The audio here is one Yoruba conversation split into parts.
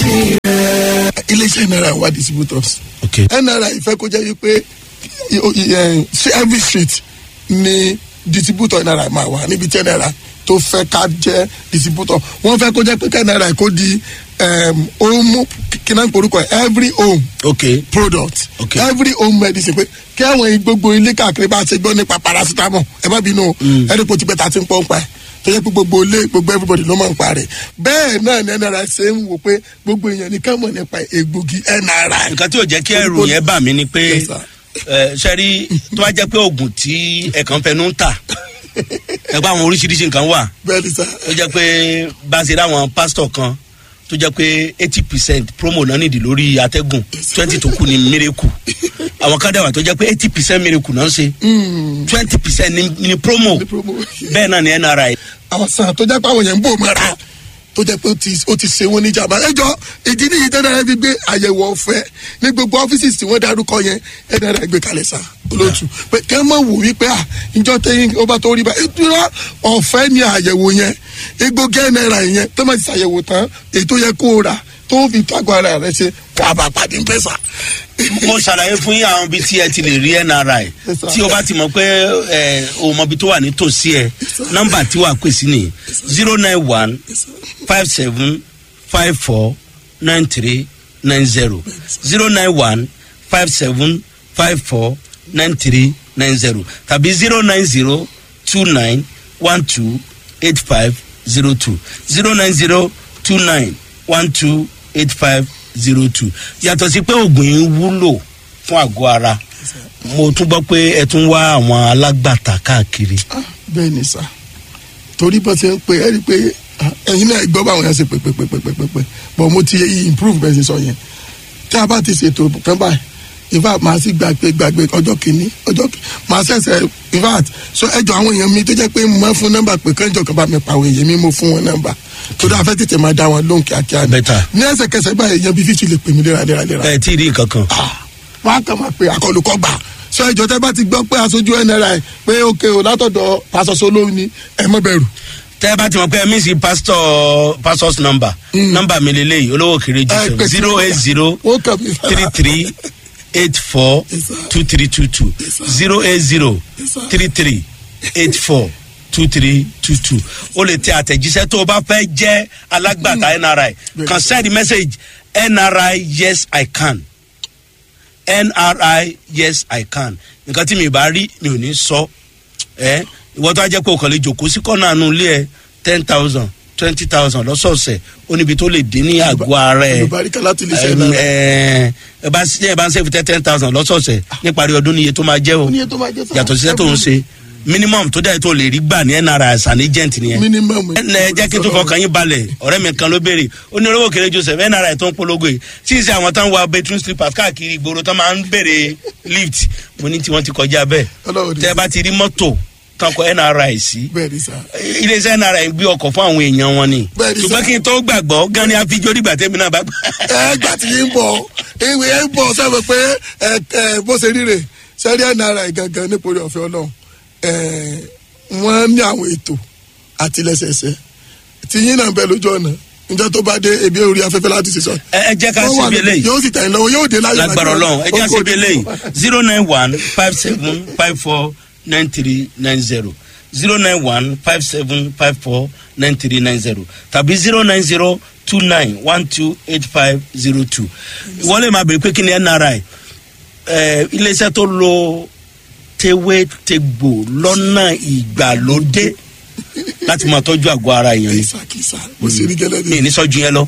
lẹ́yìn rẹ̀. iléeṣẹ́ náírà wà distributors ok nra ìfẹ́ kó jẹ́ wípé ṣé every street ni distributor nra máa wà níbi tí nra tó fẹ́ ká jẹ́ distributor wọ́n fẹ́ kó jẹ́ pé ká nra kó di home kíná porúkọ ẹ̀ every home ok product Okay. every home medicine pé kí àwọn gbogbo ilé káàkiri bá ṣe gbọ́ nípa paracetamol ẹ má bínú o ẹni kò ti bẹ́ẹ̀ ta ti ń pọ́n pa ẹ̀ tó yẹ pé gbogbo ilé gbogbo everybody ló máa ń pa rẹ̀ bẹ́ẹ̀ náà ni nra ṣe ń wò pé gbogbo èèyàn nìkan mọ̀ nípa egbògi nra nǹkan tí ò jẹ́ kí ẹrù yẹn bà mí ni pé Yes, sir. ẹ, sẹ́rí tó bá jẹ́ pé oògùn tí ẹ̀kan fẹnu ń tà ẹ bá àwọn oríṣiríṣi nǹkan wà bẹ́ẹ̀ ni sá tó jẹ́ pé bá a ṣe rí àwọn pásítọ̀ kan tó jẹ́ pé eighty percent promo náà nìdí lórí atẹ́gùn twenty tó kù ní miracle àwọn kan dẹ̀ wà tó jẹ́ pé eighty percent miracle náà ń ṣe twenty percent ní promo Ní promo. bẹ́ẹ̀ náà ni nri àwọn sàn tó jẹ́ pé àwọn yẹn ń bò mọ́ra tó jẹ́ pé ó ti- ó ti ṣe wọ́n ní jàmbá ẹjọ́ ìdí nìyí tẹ́lẹ̀ fi gbé àyẹ̀wò ọ̀fẹ́ ní gbogbo ọ́fíìsì tí wọ́n dárúkọ yẹn ẹ̀dá rẹ̀ gbé kalẹ̀ sá olóòtú pé kẹ́ mọ̀ wò wípé à ìjọ tẹ́yìn ó bá tó rí bá ìtura ọ̀fẹ́ ni àyẹ̀wò yẹn egbògi náírà yẹn tó máa ti ṣàyẹ̀wò tán èyí tó yẹ kó o rà tó fi tágbó ara rẹ ṣe wà bá pàdé ń pẹ́sà. mo ṣàlàyé fún yín àwọn ibi tí ẹ ti lè rí nri Yes, sir. tí o bá ti mọ̀ pé ẹ o mọ ibi tó wà nítòsí ẹ nọ́mbà tí wàá pè sí ni zero nine one five seven five four nine three nine zero zero nine one five seven five four nine three nine zero tàbí zero nine zero two nine one two eight five zero two zero nine zero two nine one two eight five zero two yàtọ̀ sí pé oògùn yìí wúlò fún àgọ́ ara mo tún gbọ́ pé ẹ tún wá àwọn alágbàtà káàkiri. Ah, bẹ́ẹ̀ ni sá torí bó ṣe ń pe ẹ rí i pé ah, ẹ̀yin náà gbọ́ báwọn yẹn ṣe pé pé pé pé pé pé pé bọ̀ mo ti improve bẹ́ẹ̀ ṣe sọ yẹn tí a bá ti ṣètò kan báyìí in fact màá sì gbàgbé gbàgbé ọjọ́ kìíní ọjọ́ kìíní màá ṣẹ̀ṣẹ̀ in fact so ẹjọ́ àwọn èèyàn mi tó jẹ́ pé mo máa fún nọ́mbà pé kánjọ kan bá mi pa àwọn èèyàn mi mo fún wọn nọ́mbà torí afẹ́ tètè máa dá wọn lóhùn kíákíá ni Better. ní ẹsẹ̀kẹsẹ̀ báyìí èèyàn bíi fífi lè pè mí léraléraléra ẹ tí ì rí nǹkan kan. wọn á kàn máa pe àkọlùkọ gbà sọ ìjọ tẹ bá ti gbọ́ pé aṣojú nri pé òkè o látọ̀dọ̀ pásọsọ lóhùn ni ẹ mọ bẹ̀rù. tẹ́ ẹ bá ti mọ̀ pé ẹ mí sí pastor pastor's number number mi lélẹ́yìí olówó kiri jù Ẹ sẹ́wọ̀n pè sí zero eight zero ó kàn mí three three eight four Yes, sir. two three two two Yes, sir. zero eight zero Yes, sir. three three eight four two three two two o lè tẹ àtẹ̀jíṣẹ́ tó o bá fẹ́ jẹ́ alágbàtà nri kan send message nri yes i can nri yes i can nǹkan tí mi bá rí mi ò ní sọ ẹ ìwọ tó a jẹ́ pé o kàn lè jòkó sí kọ́nà àánú ilé ẹ ten thousand twenty thousand lọ́sọ̀ọ̀sẹ̀ ó níbi tó lè dín ní àgọ́ ara ẹ olùbáríkà láti lè ṣe ẹ náà. ẹ ẹ bá ẹ bá ń sẹ́fù tẹ́ ten thousand lọ́sọ̀ọ̀sẹ̀ níparí ọdún níye tó máa jẹ́ o Ó ní iye tó máa jẹ́ sá. yàtọ̀ síṣẹ́ tó ń ṣe minimum tó dẹ̀ tó lè rí gbà ní nra as an agent nìyẹn minimum. ẹ ẹ jẹ́ kí n tó fọkàn yín balẹ̀ ọ̀rẹ́ mi kan ló béèrè ó ní olówó kéré joseph nra tó ń polongo yìí tí ì sẹ́ àwọn táwọn wa bedroom slippers káàkiri ìgboro tó máa ń béèrè lift mo ní tí wọ́n ti kọjá bẹ́ẹ̀ Ọlọ́run ní tẹ́ ẹ bá ti rí mọ́tò tán kọ nra sí bẹ́ẹ̀ ni sá. iléeṣẹ́ nra gbé ọkọ̀ fún àwọn èèyàn wọn ni Bẹ́ẹ̀ni sà. ṣùgbọ́n kí n tó gbàgbọ́ gan ni àfijọ́ dìgbà tẹ́mi náà bá gbà. ẹ gbà tí yín bọ̀ ìwé ẹ ń bọ̀ sẹ́wọ̀n pé ẹ ẹ bó ṣe ríre sẹ́rí nri gangan nípòrí ọ̀fẹ́ ọlọ́run ẹ wọ́n ní àwọn ètò àtìlẹ́sẹsẹ tí yín náà bẹ lójú ọ̀nà níjọ́ tó bá dé ebi orí afẹ́fẹ́ láti ṣe sọ. ẹ ẹ jẹ́ ká Wọ́n wà síbi níbẹ̀, eléyìí yóò sì tẹ̀yìn lọ́wọ́ yóò dé láyọ̀ lágbára ọlọ́run ẹ jẹ́ ká síbi eléyìí zero nine one five seven five four nine three nine zero zero nine one five seven five four nine three nine zero tàbí zero nine zero two nine one two eight five zero two wọ́n lè máa bèrè pé kí ni nri ẹ iléeṣẹ́ tó lo tewétegbò lọ́nà ìgbàlódé láti máa tọ́jú àgọ́ ara èèyàn ni kìsà kìsà mo sì rí gẹ́lẹ́ mi ní. ní sọ́jú yẹn lọ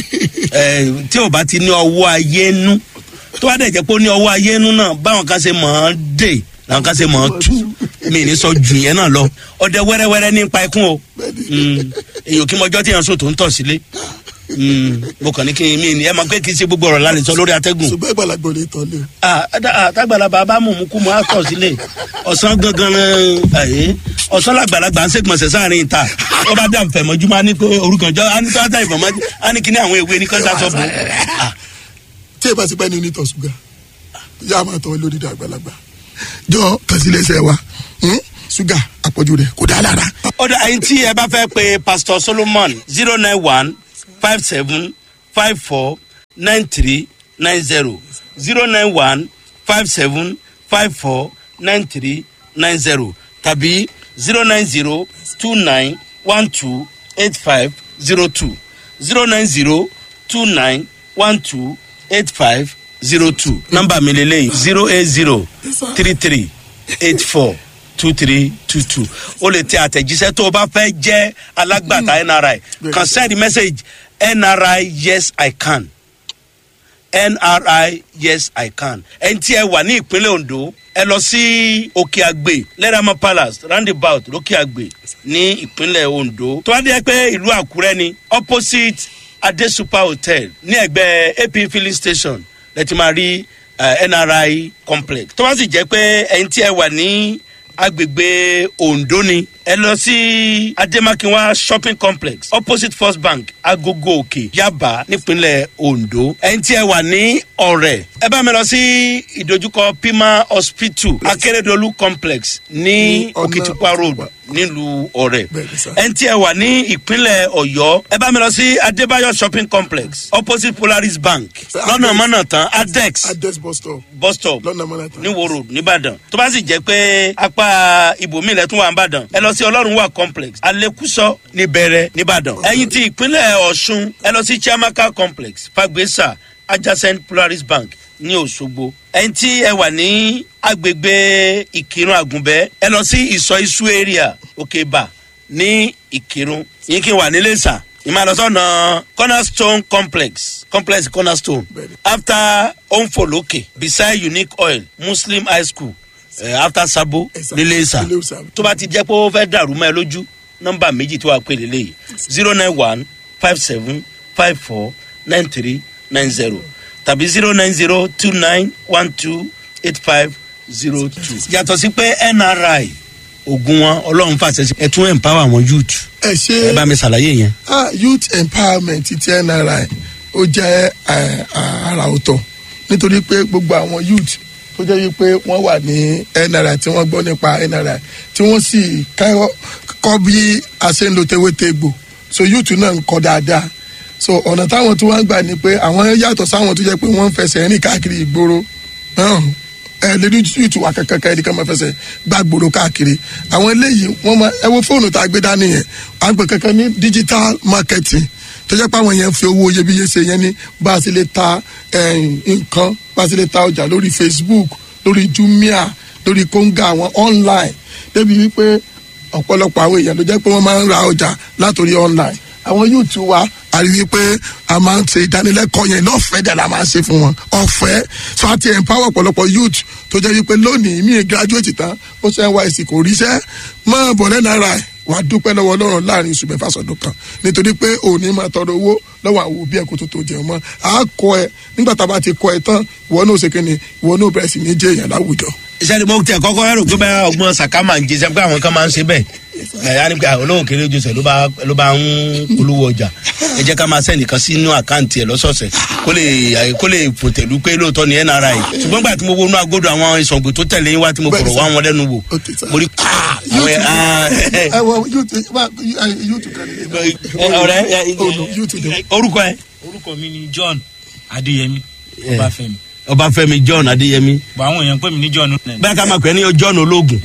ẹ tí o bá ti ní ọwọ́ ayé nú tó bá dẹ̀ jẹ́ pé ó ní ọwọ́ ayé nú náà báwọn kan ṣe mọ̀ ọ́n dè làwọn kan ṣe mọ̀ ọ́n tú mi ní sọ́jú yẹn náà lọ ọdẹ wẹ́rẹ́wẹ́rẹ́ nípa ikún o Mm, èyí ò kí mọjọ́ tí yẹn sọ tó ń tọ̀ sílé Mm, mo kàn ní kí n mi ní ẹ máa pé kí n ṣe gbogbo ọ̀rọ̀ lálẹ́ sọ lórí atẹ́gùn ṣùgbọ́n ìgbàlagbọ̀ lè tọ́ lé o. ah ada- ah, tágbàlagbà bá mú mú kú mọ́ àtọ̀ sílé ọ̀sán gangan ẹ̀ ọ̀sán làgbàlagbà ń ṣègbọ̀nsẹ̀ sáàrin ìta ó bá dà fẹ̀ mọ́jú máa ní pé orúkànjọ́ á ní tó á dà ìfọ̀ mọ́jú á ní kíní àwọn ewé ní kọ́ńtà sọ́ọ̀bù ah tí ẹ bá ti pẹ́ ní onítọ̀ ṣúgà yá máa tọ́ lórí ìdá àgbàlagbà jọ kàṣílẹ̀ṣẹ̀ wa hmm? ṣúgà àpọ̀jù rẹ̀ kò dá lára. ọ̀dà àyìn tí ẹ bá fẹ́ pe pastor solomon zero nine one five seven five four nine three nine zero zero nine one five seven five four nine three nine zero tàbí zero nine zero two nine one two eight five zero two zero nine zero two nine one two eight five zero two nọmba mi lele zero eight zero three three eight four two three two two o lè tẹ àtẹ̀jíṣẹ́ tó o bá fẹ́ jẹ́ alágbàtà nri kan send message nri yes i can nri yes i can ẹni tí ẹ wà ní ìpínlẹ̀ ondo ẹ lọ sí òkè àgbè lẹ́ràmọ́ palace roundabout lókè àgbè ní ìpínlẹ̀ ondo tó bá dé pé ìlú àkúrẹ́ ni opposite adesupa hotel ní ẹgbẹ́ ap filling station lẹ́tí máa rí uh, nri complex tó bá sì jẹ́ pé ẹni tí ẹ wà ní agbègbè ondo ni ẹ lọ sí ademakinwa shopping complex opposite first bank agogo òkè yaba nípínlẹ̀ ondo ẹni tí ẹ wà ní ọ̀rẹ́ ẹ bá mi lọ sí ìdojúkọ pima hospital akérèdọ́lù complex ní ọ̀nà òkìtìpá road Òkìtìpá. nílùú ọ̀rẹ́ Bẹ́ẹ̀ni sir. ẹni tí ẹ wà ní ìpínlẹ̀ ọ̀yọ́ ẹ bá mi lọ sí adébáyọ̀ shopping complex opposite polaris bank Sir, lọ́nà Adex. mọ́nà tán adex address bus stop bus stop lọ́nà mọ́nàtà. ní wo road nìbàdàn tó bá sì jẹ́ pé apá ibòmí ilẹ̀ tún wà nìbàdàn ẹ lọ sí ọlọ́run wà complex alekuso níbẹ̀rẹ̀ nìbàdàn ẹ̀yin ti ìpínlẹ̀ ọ̀ṣun ẹ lọ sí chiamaka complex fagbesa adjacent polaris bank ní òṣogbo ẹ̀yin tí ẹ wà ní agbègbè ìkírun àgùnbẹ́ ẹ lọ sí ìsọ isu area òkèbà ní ìkírun yín kí n wà nílé sà ìmàlọ́sọ̀nà cornerstone complex complex cornerstone Bẹ́ẹ̀ni. after onfoloke beside unique oil muslim high school uh, after sabo Ẹ̀sà. nílé ìsà Nílé Ìsà. tó bá ti jẹ́ pé ó fẹ́ dàrú mọ́ ẹ lójú nọ́mbà méjì tó wà pé lélẹ́yìí zero nine one five seven five four nine three nine zero tàbí zero nine zero two nine one two eight five zero two. yàtọ̀ sí pé nri ogun wọn ọlọ́run fàṣẹ sí ẹ tún empower àwọn youth ẹ ṣe ẹ bá mi ṣàlàyé yẹn. ah youth empowerment ti nri ó jẹ́ eh, ah, àrà ọ̀tọ̀ nítorí pé gbogbo àwọn youth tó jẹ́ wípé wọ́n wà ní nri tí wọ́n gbọ́ nípa nri tí wọ́n sì kọ́ kọ́ bí a ṣe ń lo tewétegbò so youth náà ń kọ́ dáadáa so ọ̀nà táwọn tí wọ́n ń gbà ni pé àwọn yàtọ̀ sáwọn tó jẹ́ pé wọ́n ń fẹsẹ̀ rìn káàkiri ìgboro náà ẹ lè rí youth wa kankan kan ẹnìkan máa fẹsẹ̀ gbá gbòòrò káàkiri àwọn eléyìí wọ́n máa ẹ wo fóònù tá a gbé dání yẹn à ń pè kankan ní digital marketing tó jẹ́ pé àwọn yẹn ń fi owó iyebíye ṣe yẹn ní bá a sì lè ta eh, nǹkan bá a sì lè ta ọjà lórí facebook lórí jumia lórí konga àwọn online débi wípé ọ̀pọ̀lọpọ̀ àwọn èèyàn ló jẹ́ pé wọ́n máa ń ra ọjà látòrí online àwọn youth wa a rí i pé a máa ń ṣe ìdánilẹ́kọ̀ọ́ yẹn lọ́fẹ̀ẹ́ dẹ̀ la máa ń ṣe fún wọn ọ̀fẹ́ so a ti empower ọ̀pọ̀lọpọ̀ youth tó jẹ́ wípé lónìí mi graduate tán ó ṣe nysc kò ríṣẹ́ máa bọ̀ lẹ́nu ara ẹ̀ wàá dúpẹ́ lọ́wọ́ ọlọ́run láàrin oṣù mẹ́fà sọ̀dún kan nítorí pé òní máa tọrọ owó lọ́wọ́ àwọn òbí ẹ̀ kó tó tó jẹun mọ́ a kọ ẹ nígbà tá a bá ti kọ ẹ tán ìwọ náà ṣe kíni ìwọ náà bẹ̀rẹ̀ sí ní jẹ́ èèyàn láwùjọ. iṣẹ́ ni mo tẹ kọ́kọ́ rò pé bẹ́ẹ̀ ọgbọ́n sàká máa ń jẹ sẹ́pẹ́ àwọn kan máa ń ṣe bẹ́ẹ̀ ẹ̀ á ní pé olówó kéré jọsẹ̀ ló bá ló bá ń polówó ọjà ẹ jẹ́ ká máa sẹ́ nìkan sínú àkáǹtì ẹ̀ lọ́sọ̀ọ̀sẹ̀ kó lè kó lè fòtẹ̀lú pé lóòótọ́ ni nri ṣùgbọ́n gbà tí mo wọnú agodo àwọn ìsọ̀gbìn tó tẹ̀lé yín wá tí mo Bẹ́ẹ̀ni fọ̀rọ̀ wá sir. wọn lẹ́nu wò Okay, sir. mo rí àwọn ẹ̀ ẹ wọ youth youth kan ní. ọ̀rẹ́ Oh, no, youth dem. orúkọ ẹ orúkọ mi ni john adeyemi ọbáfẹmi ọbáfẹmi john adéyẹmí bọ àwọn èèyàn pè mí ní john bẹ́ẹ̀ ká máa pẹ́ ní john ológun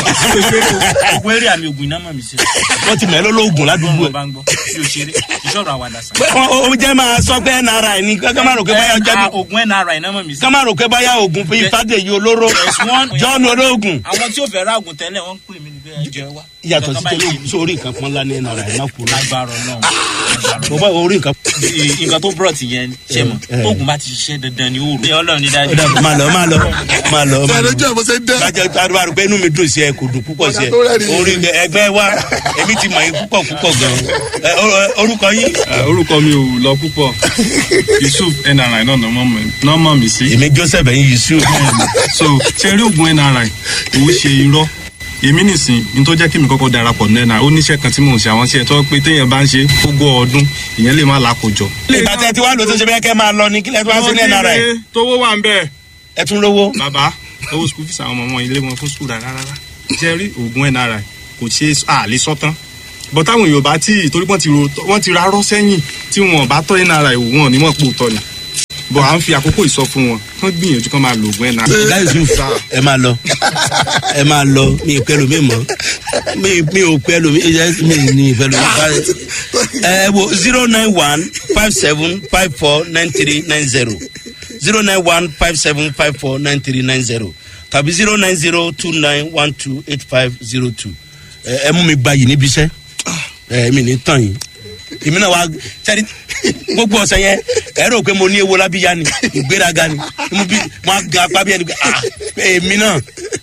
ògùn eré àmì ògùn iná mọ̀ mí sí wọ́n ti mẹ́lẹ́ ológun ládùúgbò ọgbọ́n ẹ̀. bá ń gbọ́ bí o ṣeré ìṣòro àwàdà sàn. ó ó jẹ́ máa sọ pé nri ni ká má rò pé báyà jẹ́ bí ògùn nri iná mọ̀ mí sí. ká má rò pé báyà oògùn fi fàdéyí olóró Yes, one- john ológun. àwọn tí ó fẹ́ ra ògùn tẹ́lẹ̀ wọ́n ń pè mí ní bẹ́ẹ̀ jẹ́ wá. yàtọ̀ sí Nǹkan tẹ́lẹ̀ báyìí sórí nǹkan kan ńlá ní nri má kú rà. lágbára náà mo bá orí nǹkan. nǹkan tó brought yẹn ṣe mọ̀ Eh, eh. oògùn bá ti ṣiṣẹ́ dandan ni ó rò. ọlọ́run ní dájú. ó dà máa lọ máa lọ máa lọ. máa lọ. sọ̀rọ̀ jẹ́ bó ṣe dẹ́. bájẹ́ àdúrà rẹ̀ pé inú mi dùn sí ẹ kò dùn púpọ̀ sí ẹ Ọ̀gá tó rẹ́rìn-ín. orí ẹgbẹ́ wa èmi ti mọ̀ yín púpọ̀ púpọ̀ gan-an Ẹ, or- orúkọ yín. Eh, orúkọ mi ò lọ púpọ̀ yusuf nri náà náà mọ̀ mí sí. èmi joseph ẹ̀yin yusuf. so ṣe rí oògùn nri òun ṣe irọ́ èmi nìsín ní tó jẹ́ kí mi kọ́kọ́ darapọ̀ ní nri ó níṣẹ́ kan tí mò ń ṣe àwọn iṣẹ́ tó pé téèyàn bá ń ṣe gbogbo ọdún ìyẹn lè má lákòjọ. ìgbà tẹ ti wá lò tó ṣe bẹ́ẹ̀ kẹ́ máa lọ ní kílẹ̀ tó wá sí ní nri tówó wà ń bẹ́ẹ̀. ẹ tún lówó. bàbá owó skul fisa àwọn ọmọ wọn ilé wọn fún skul rárá rárá ṣe rí oògùn nri kò ṣe é àlè sọ́tán bọ́ táwọn èèyàn bá tí torí wọ́n ti ro wọ́n ti rárọ́ sẹ́yìn tí wọn bá tọ́ nri wò wọn ò ní mọ̀ pé òótọ́ ni bọ̀ à ń fi àkókò ìsọ fún wọn kán gbìyànjú kán máa lo oògùn nri. ọ̀gá yusuf ẹ máa lọ ẹ máa lọ mi ì pẹ́ lómi mọ́ mi mi ò pẹ́ lómi mi ì ní ìpẹ́ lómi báyìí. ẹ wo zero nine one five seven five four nine three nine zero zero nine one five seven five four nine three nine zero tàbí zero nine zero two nine one two eight five zero two ẹ mú mi gbayì níbi iṣẹ́ ẹ mi ní tàn yín èmi náà wá sẹ́ni gbogbo ọ̀sẹ̀ yẹn ẹ rò pé mo ní ewo lábíyá ni ìgbéraga ni mo bí mo á ga apá bí ẹni pé ah èmi náà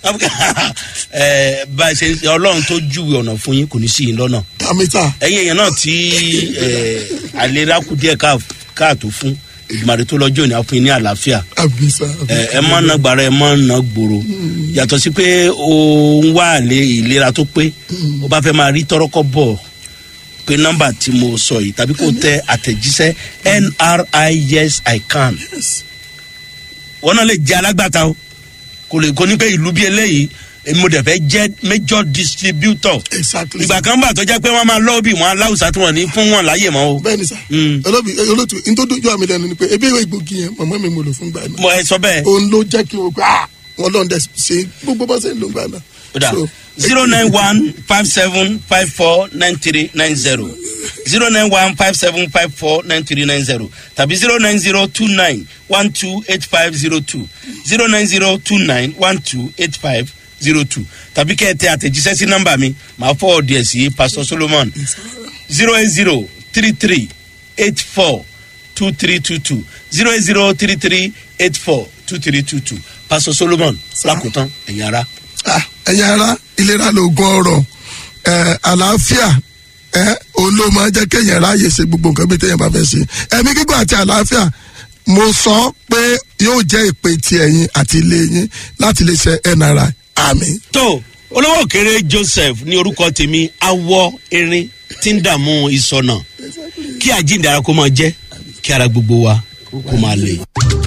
ẹ bá a ṣe ọlọ́run tó júwe ọ̀nà fún yín kò ní sí yín lọ́nà dàmítà ẹ̀yin èèyàn náà tí ẹ àlera kù díẹ̀ káà- káàtó fún ìgbìmọ̀rẹ́ tó lọ́jọ́ ní àfún yín ní àlàáfíà àbísà ẹ ẹ má na gbàrà ẹ má na gbòòrò yàtọ̀ sí pé o ń wá àlè ìlera tó pé o bá fẹ́ máa rí tọ́rọ́kọ́ bọ̀ pé nọ́mbà tí mo sọ yìí tàbí kò tẹ àtẹ̀jíṣẹ́ nri yes i can wọn náà lè jẹ alágbàtà o kò lè kó ní pé ìlú bí eléyìí èmi mo dẹ̀ fẹ́ jẹ́ major distributor exactly ìgbà kan bà tó jẹ́ pé wọ́n máa lọ́ọ́ bí wọn aláwùsá tí wọ́n ní fún wọn láyè mọ́ o bẹ́ẹ̀ni sà Mm. olóbi olótú ntòdójú àmì lẹnu ni pé ebi ìwé ìgbògi yẹn màmá mi mo lò fún gbà náà mo ẹ sọ bẹ́ẹ̀. òun ló jẹ́ kí o gbà á wọn lọ́n dẹ̀ ṣe gbogbo bá ṣe ń lò gbà náà. Oda So, zero nine one five seven five four nine three nine zero zero nine one five seven five four nine three nine zero tàbí zero nine zero two nine one two eight five zero two zero nine zero two nine one two eight five zero two tàbí kẹ́ ẹ tẹ àtẹ̀jíṣẹ́ sí nọ́mbà mi màá fọ́ ọ̀dì ẹ̀ sí pastor solomon zero eight zero three three eight four two three two two zero eight zero three three eight four two three two two pastor solomon lákòótán ẹ̀yin ara. ah, ẹ̀yin ara ìlera lóògùn ọ̀rọ̀ ẹ̀ àlàáfíà ẹ̀ òun ló máa jẹ́ kéèyàn ráàyè ṣe gbogbo nǹkan bí téèyàn bá fẹ́ ṣe ẹ̀mí gígùn àti àlàáfíà mo sọ pé yóò jẹ́ ìpè ti ẹ̀yin àti ilé yín láti lè ṣe nri àmì. tó olówó òkèrè joseph ní orúkọ tèmi awọ erin tí ń dààmú ìsọnà kí àjíǹde ara kó máa jẹ kí ara gbogbo wa kó máa lè.